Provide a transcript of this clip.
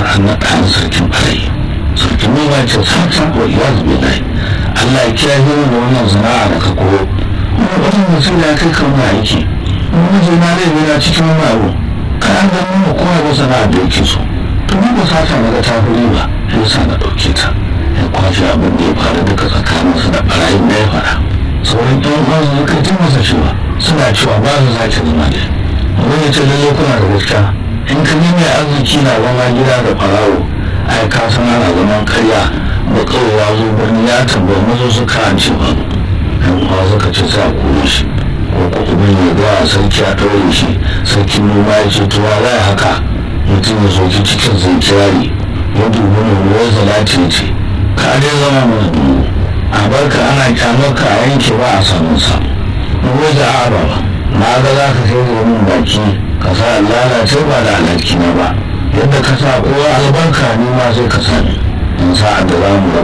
an naɗa an sarkin ɓarayi sarkin noma ya ce sata wa iya zube lai Allah ya kiyaye mu da wannan sana'a da ka koyo kuma wajen mutum ya kai kan ma aiki miji na zai yana cikin wani abu kai an zama mu kowa da sana'a da yake so to ni ba sata na ga ta fi riba ya sa na ɗauke ta ya kwashe abin da ya faru duka tsakaninsu da ɓarayin da ya faɗa sauran ɗan uwansu suka ji masa cewa suna cewa ba su sake zama da wani ya ce lalle kuna da gaskiya in ka mai arziki na zama gida da farawo ai ka san ana zaman karya ba kawai ya zo birni ya tambayi mazo su kan ce ba yan uwa suka ce sai a kore shi ko ko ubin ya ga sarki a ɗaure shi sarkin noma ya ce to za haka mutum ya soki cikin zai kirari ya dubi mu ruwan zalati ya ce ka dai zama mana dubu a barka ana kyamar ka a yanke ba a samun samu ruwa da a ba na ga za ka kai da min baki ka sa lalace ba da alhaki na ba yadda ka sa kowa albarka ni ma sai ka sani in sa'ad da za mu